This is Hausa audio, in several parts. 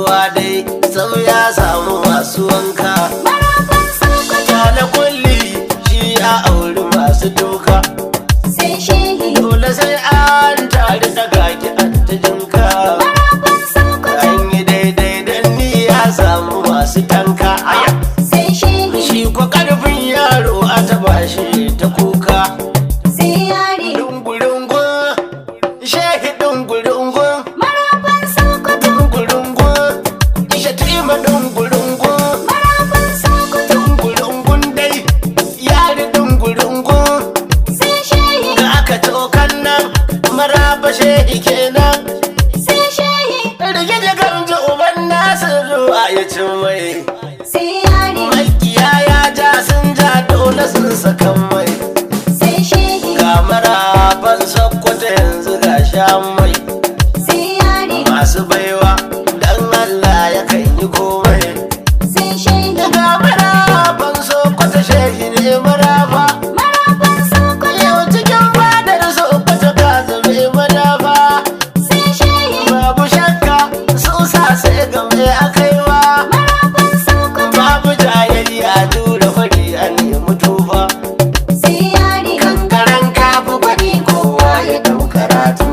kowa dai sau ya samu masu wanka marafan sokoto na kulli shi ya auri masu doka sai shehi dole sai an tare da gaki an ta jinka marafan sokoto an yi daidai dan ni ya samu masu tanka aya sai shehi shi ko karfin yaro a taba shi ta kuka sai yare dungurungun shehi dungurungun marafan sokoto dungurungun shatima dungurungun marafan sokoto dungurungun dai yari dungurungun sai shehi da aka tokan nan maraba shehi kenan sai shehi rige da gamji uban nasiru a ya cin mai sai yare makiya ya ja sun ja dole sun sakan mai sai shehi ga maraban sakkwata yanzu ga shan mai sai yare masu baiwa dan Allah ya kan yi komai sai shehi ga maraban sakkwata shehi ne maraba marafan sokoto yau cikin fadar sakkwata ka zame madafa sai shehi babu shakka sun sa sai game a kaiwa marafan sokoto babu jayayya tura fari a nemi tufa sai yare kankaren kafu gwani kowa ya dau karatu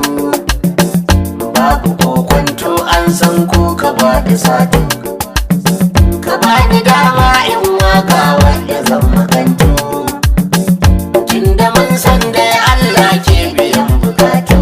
babu kokonto an san ko ka ba da sati ka ba ni dama in waka wanda zan makanto tunda mun san da Allah ke biyan bukatu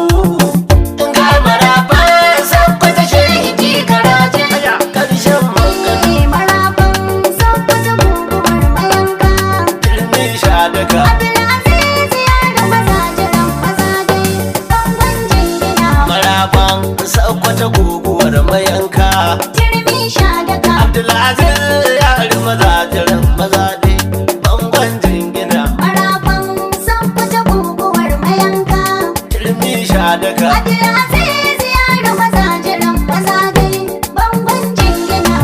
ga maraba san kwata shahidi karaje karshen magana Eh, marafan sokoto guguwar mayanka ilmi sha daga Abdulaziz yaro mazajiran mazaje bangon jingina maraban sakwata guguwar mayanka turmi sha daga abdulaziz ya ri mazajiran mazaɗe bangon jingina marafan sokoto guguwar mayanka ilmi sha daga Abdulaziz yaro mazajiran mazaje bangon jingina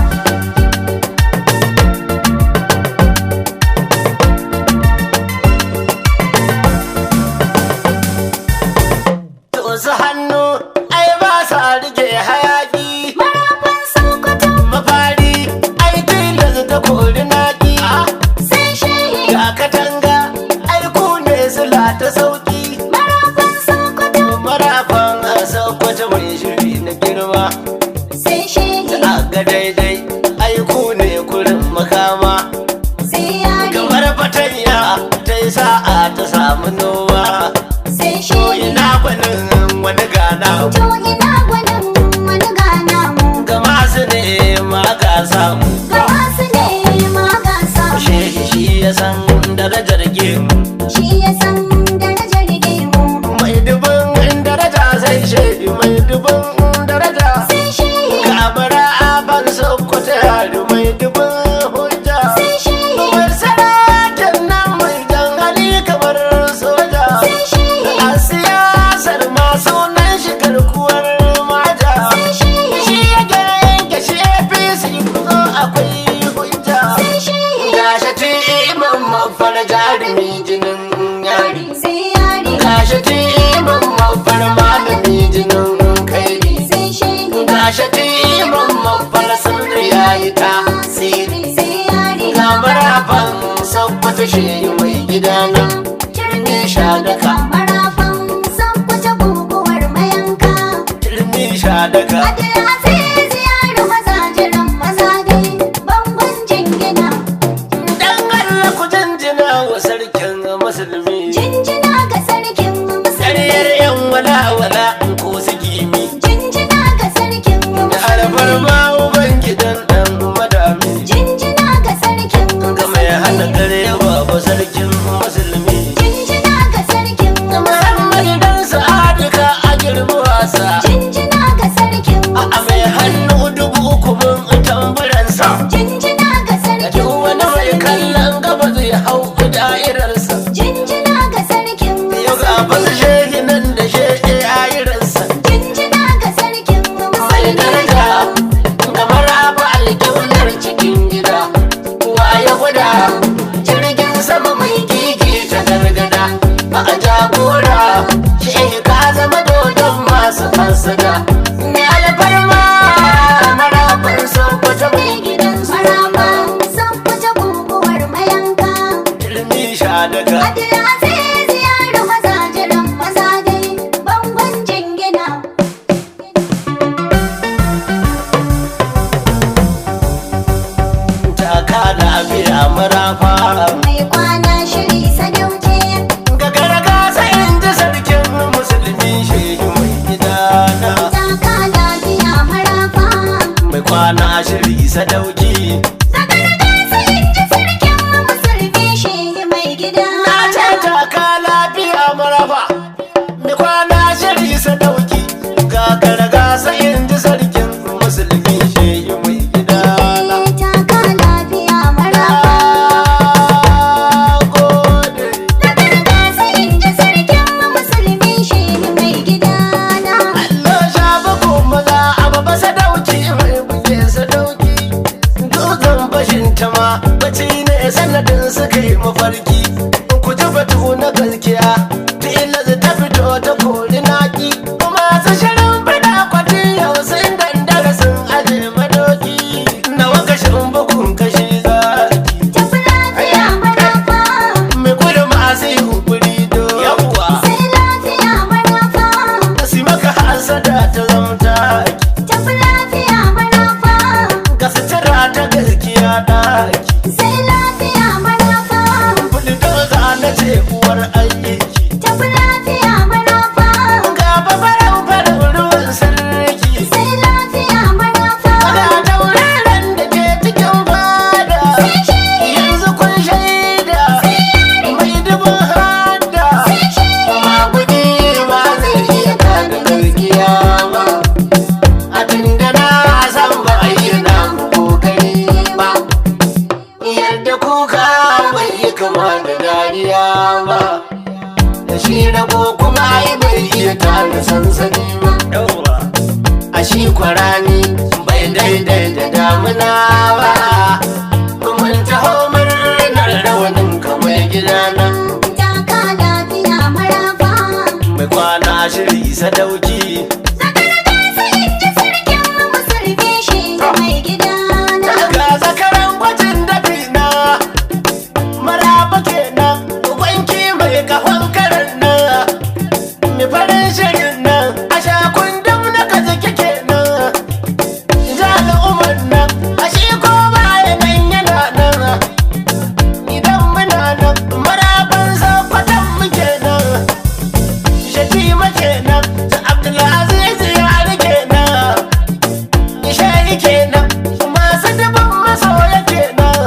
to su hannu ai ba sa rike hayaki marafan sokoto mafari ai tilas ta kori naki sai shehi ga katanga ai ku ne sila ta sauki marafan sokoto marafan a sakwata mai shiri na girma sai shehi a ga daidai ai ku ne kurin makama sai yare kamar fatanya ta yi sa'a ta samu noma sai to shehi ina gwanin wani gana to ina gwanin wani gana mu ga masu nema ga samu ga wasu ne ma ga samu shehi shi ya san darajar gemu shi ya san darajar gemu mai dubin daraja sai shehi mai dubin daraja sai shehi kabara ban sokoto yari mai dubin hujja sai shehi mai sarakin nan mai jan hali kamar soja sai shehi a siyasar masu nan shi garkuwar maja sai shehi shi ya yanke shi apc kuzo akwai hujja sai shehi gashi ti imam mafar jarumi jinin yari sai yare gashi ti imam mafar malami jinin kairi sai shehi gashi ti imam mafar sirri yayi tasiri sai yare ga marafan sabbata shi mai gida nan turmi sha daka marafan sokoto guguwar mayanka turmi sha daga Abdulaziz yaro mazajiran mazaje bangon jingina dan Allah ku jinjina wa sarkin musulmi jinjina ga sarkin Sariyar musulmi yan wala wala ko su gimi jinjina ga sarkin da alfar musulmi ma uban gidan dan madami jinjina ga sarkin ga mai hana musulmi kare babu sarkin musulmi jinjina ga sarkin Muhammad musulmi dan sa'adika a girma wasa jinjina ga sarkin a mai marafa mai kwana shiri sadauke ga gargasa in ji sarkin musulmi shehu mai gidana taka lafiya marafa mai kwana shiri sadauki zakar gasa inda sarkin musulmi shehi mai gida na ce taka lafiya marafa mai kwana shiri sadauki ga gargasa in ji sarkin musulmi shehu mai gidana taka lafiya marafa Na gode. zakar gasa inda sarkin musulmi shehi mai gida na Allah sha bako maza a baba sadauki mai buge sadauki dutsen fashin ta ma bacci ne sanadin suka yi mafarki ku ji batu na gaskiya tilas ta fito ta kori naki masu shirin fida kwatin yau sun dandara sun aje madoki na wakashin bugun kashi zaki tafi lafiya marafa mai kudu masu yi hukuri do yawwa sai lafiya marafa si maka hasada ta zamta tafi lafiya marafa ka sutura ta gaskiya ɗaki sai lafiya marafa buldoza na ce uwar aiki tafi lafiya marafa ga babaran farin ruwan sarki sai lafiya marafa ga tauraron da ke cikin fada yanzu kun shaida mai dubin hada magudi ba zai iya kada gaskiya ba a tunda na san ba a yi na kokari ba yadda kuka bai yi kama da dariya ba da shi rago kuma ai bai iya tare sansani ba a shi kwarani bai daidai da damuna ba kuma taho murnar rawanin kamar gidana taka lafiya marafa mai kwana shiri sadauki zakar gasa inda sarkin musulmi shehi mai gida na ga zakaran gwajin dafi na maraba kenan gwanki mai kafan karan nan mai farin shirin nan a sha kundin na kaza kike nan jala umar nan a shi ko baya nan yana nan idan muna nan maraban zakwatan muke nan shatima kenan ta abdulaziz ya rike nan Isha'i kenan masu dubin masoya kenan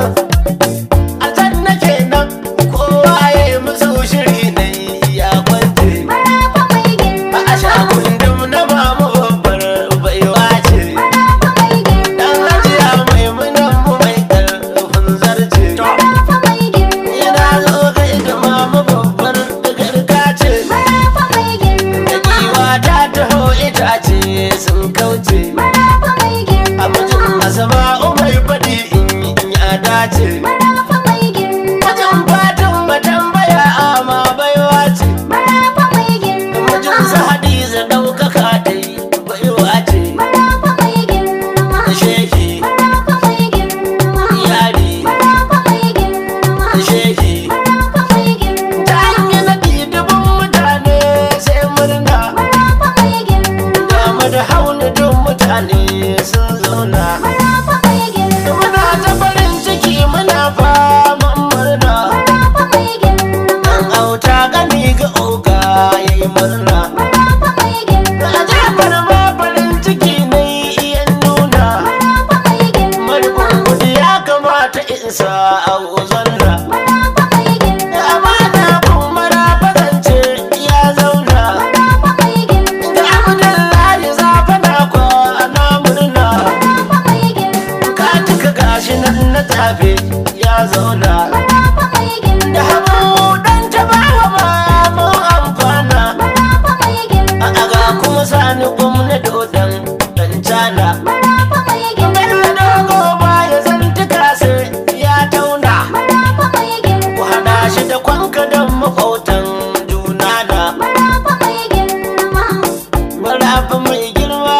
aljanna kenan kowa ya yi musu shiri ne ya kwance marafa mai a girma sha kundin na mamu babbar baiwa ce marafa mai girma dan hajiya mai munan mu mai karfin zarce marafa mai girma ina zo ga ita mamu babbar garka ce marafa mai da girma giwa ta taho itace sun kauce marafa mai a mutum girma asma'u mai faɗi in ya dace marafa mai girma Wajen fatan matambaya ama baiwa ce marafa mai girma Wajen su hadiza ɗaukaka dai baiwa ce marafa mai girma Da shehi marafa mai girma yari marafa mai girma da shehi marafa mai girma Ta hanyar naɗi dubin mutane sai murna marafa mai girma Dama da hauna duk mutane sun zauna marafa mai girma Muna ta farin ciki muna faman murna marafa mai girma Dan auta gani ga oga yayi murna marafa mai girma A jefar ma farin ciki ne iya nuna marafa mai girma Marikun kudi ya kamata in sa a uzanna marafa mai girma Amana kuma rafazance ya zauna marafa mai girma Da Abdullahi zafa na kwana murna marafa mai girma Ka cika gashi nan na tafe ya zauna marafa mai girma Da hamu dan ta bawa ma mun amfana marafa mai girma A aga kuma sani gwamna dodon dan cana marafa mai girma Bello dogo baya zantuka sai ya tauna marafa mai girma Ku hada shi da kwanka don makwautan juna na marafa mai girma Marafa mai girma,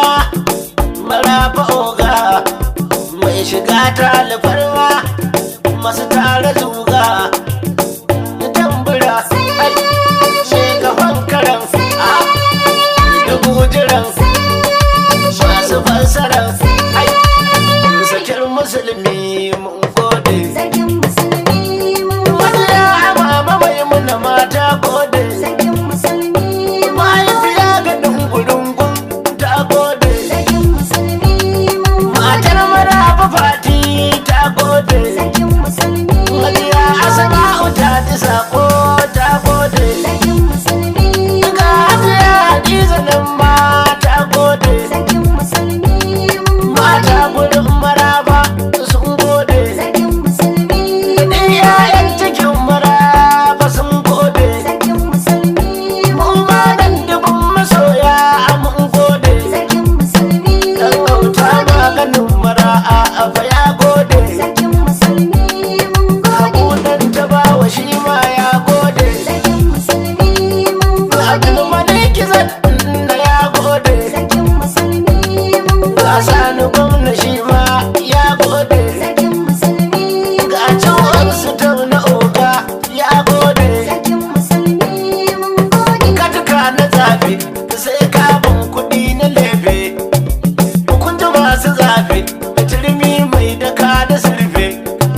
marafa oga Mai shiga ta alfarma, masu tara zuga Da tambura, ai, mai gaban karan a dubu jiran Masu fassaran, ai, sakir musulmi mun gode sarkin musulmi fa ya gode Sarkin musulmi mun gode. abudan ta bawa shi ma ya gode Sarkin musulmi mun gode. abdulmalik zan da ya gode Sarkin musulmi mun gode. Asani gwamna shi ma ya gode Sarkin musulmi ga can wasu na oga ya gode Sarkin musulmi mun gode. katuka na zabe sai kabin kuɗi na lebe kun ji masu zabe da turmi mai daka da surfe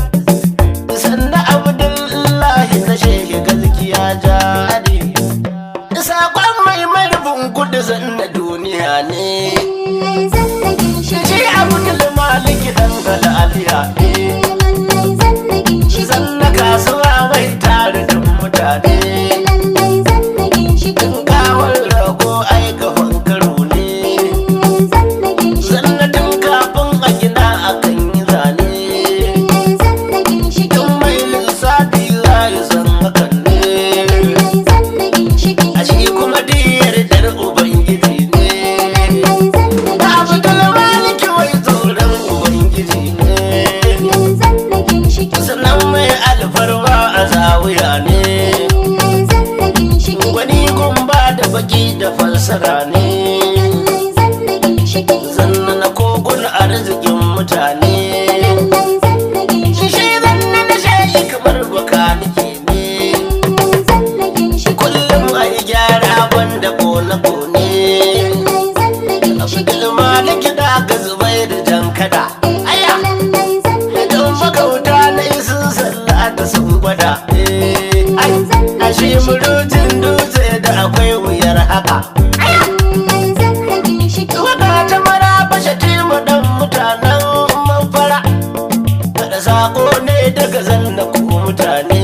sannan abdullahi na shehi gaskiya jari sakon mai marubin kudu zanna duniya ne Lallai zallagin shi. shi abdul maliki dan galaliya ne Lallai zallagin shi. zanna kasuwa mai tare da mutane Lallai zallagin shi. kawar rago ai gaban karo ne Lallai zallagin shi. sannatin kafin a gina akan yi zane Lallai zallagin shi. tun mai lissafi za yi san hakan ne Lallai zallagin shi. a shi kuma diyar dar ubangiji ne Lallai zallagin da abu shi. kalmaliki wai tsoron ubangiji ne Lallai zallagin shi. sannan mai alfarma a zawiya ne Lallai zallagin shi. wani gumba da baki da falsara ne Lallai zallagin shi. zanna na kogun arzikin mutane Lallai zallagin shi. shi zanna na shayi kamar baka nake ne Lallai zallagin shi. kullum a yi gyara banda kone-kone Lallai zallagin shi. abdul maliki da ga zubai da jan kada aya Lallai zallagin don shi. makauta na yi sun sallata sun gwada Eh, ai a shi murutun dutse da akwai wuyar haka Lallai zallagin shi. wata ta mara bashe tima dan mutanen mafara da sako ne daga zanna ku mutane